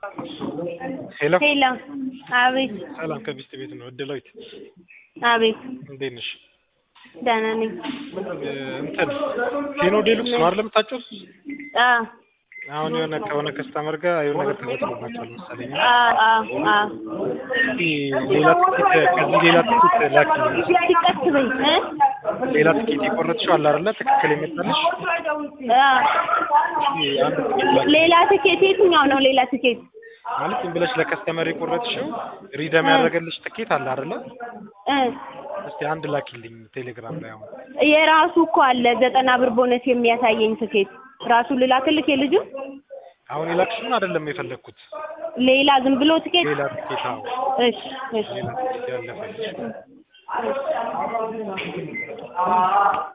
ሄሎ ሄሎ አቤት ሰላም ከቢስት ቤት ነው። እድላዊት አቤት እንዴት ነሽ? ደህና ነኝ። እንትን ቴኖ ዴሉክስ ነው አይደል የምታጨው? አ አሁን የሆነ ከሆነ ከስተመር ጋር የሆነ ነገር ተፈጥሮባቸዋል መሰለኝ። አ አ አ እስኪ ሌላ ትኬት ከዚህ ሌላ ትኬት ላኪልኝ። ሲቀጥ በይ እ ሌላ ትኬት የቆረጥሽው አለ አይደለ? ትክክል የመጣልሽ አ እስኪ አንድ ትኬት ላኪ ሌላ ትኬት የትኛው ነው ሌላ ትኬት? ማለት ዝም ብለሽ ለከስተመር የቆረጥሽው ሪደም ያደረገልሽ ትኬት አለ አይደለ? እ እስቲ አንድ ላኪልኝ ቴሌግራም ላይ አሁን የራሱ እኮ አለ ዘጠና ብር ቦነስ የሚያሳየኝ ትኬት ራሱ ልላክልክ የልጁ አሁን የላክሽውን አይደለም የፈለግኩት ሌላ ዝም ብሎ ትኬት ሌላ ትኬት አዎ እሺ እሺ ሌላ ትኬት ያለፈልሽ